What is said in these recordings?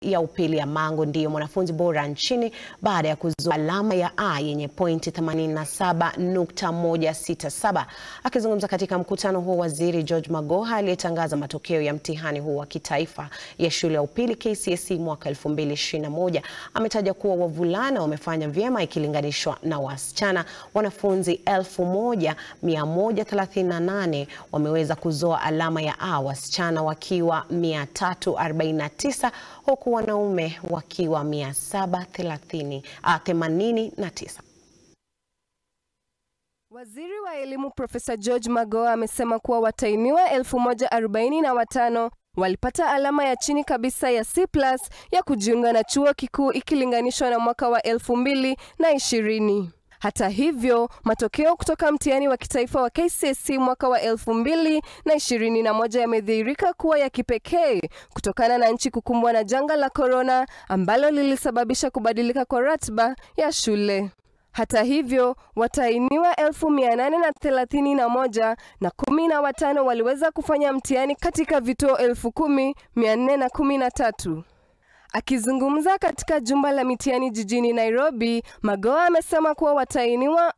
ya upili ya Mangu ndiyo mwanafunzi bora nchini baada ya kuzoa alama ya A yenye pointi 87.167. Akizungumza katika mkutano huo, Waziri George Magoha aliyetangaza matokeo ya mtihani huo wa kitaifa ya shule ya upili KCSE mwaka 2021 ametaja kuwa wavulana wamefanya vyema ikilinganishwa na wasichana. Wanafunzi 1138 wameweza kuzoa alama ya A, wasichana wakiwa 349 huku wanaume wakiwa 789. Waziri wa Elimu Profesa George Magoha amesema kuwa watahiniwa 1045 walipata alama ya chini kabisa ya C+ ya kujiunga na chuo kikuu ikilinganishwa na mwaka wa 2020. Hata hivyo, matokeo kutoka mtihani wa kitaifa wa KCSE mwaka wa 2021 yamedhihirika kuwa ya kipekee kutokana na nchi kukumbwa na janga la korona ambalo lilisababisha kubadilika kwa ratiba ya shule. Hata hivyo, watahiniwa 1831 na kumi na watano waliweza kufanya mtihani katika vituo 10413. Akizungumza katika jumba la mitihani jijini Nairobi, Magoha amesema kuwa watahiniwa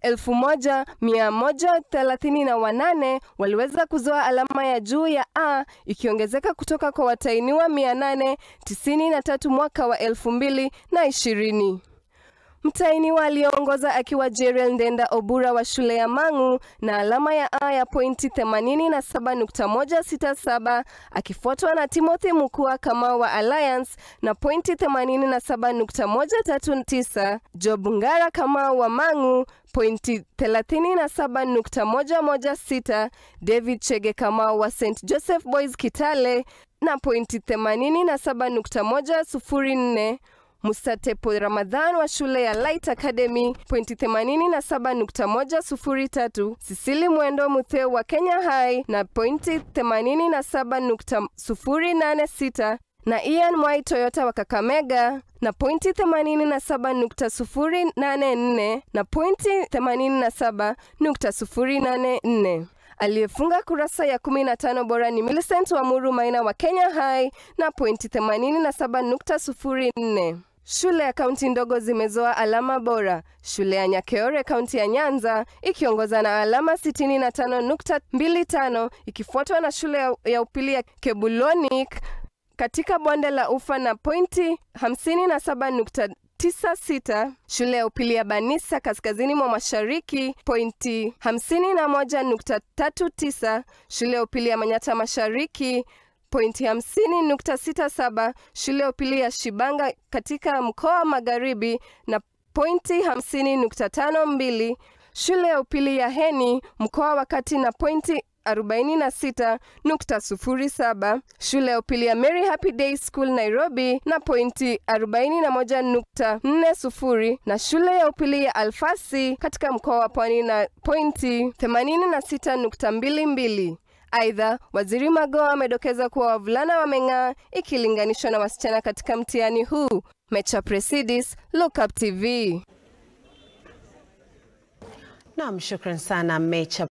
1138 waliweza kuzoa alama ya juu ya A ikiongezeka kutoka kwa watahiniwa 893 mwaka wa 2020. Mtahiniwa aliyeongoza akiwa Jeriel Ndenda Obura wa shule ya Mang'u na alama ya A ya pointi 87.167 akifuatwa na Timothy Mukua Kamau wa Alliance na pointi 87.139, Job Ngara Kamau wa Mang'u pointi 37.116, David Chege Kamau wa St Joseph Boys Kitale na pointi 87.104 Mustatepo Ramadhan wa shule ya Light Academy pointi 87.103, Sisili Mwendo Mutheu wa Kenya High na pointi 87.086 na Ian Mwai Toyota wa Kakamega na pointi 87.084 na pointi 87.084. Aliyefunga kurasa ya 15 bora ni Millicent Wamuru Maina wa Kenya High na pointi 87.04. Shule ya kaunti ndogo zimezoa alama bora. Shule ya Nyakeore kaunti ya Nyanza ikiongoza na alama 65.25 ikifuatwa na shule ya, ya upili ya Kebulonik katika bonde la Ufa na pointi 57.96. Shule ya upili ya Banisa kaskazini mwa mashariki pointi 51.39. Shule ya upili ya Manyata mashariki pointi 50.67. Shule ya upili ya Shibanga katika mkoa wa magharibi na pointi 50.52. Shule ya upili ya Heni mkoa wa kati na pointi 46.07. Shule ya upili ya Mary Happy Day School Nairobi na pointi 41.40 na shule ya upili ya Alfasi katika mkoa wa Pwani na pointi 86.22. Aidha, Waziri Magoha amedokeza kuwa wavulana wameng'aa ikilinganishwa na wasichana katika mtihani huu. Mecha Presidis, Look Up TV. Naam, shukran sana Mecha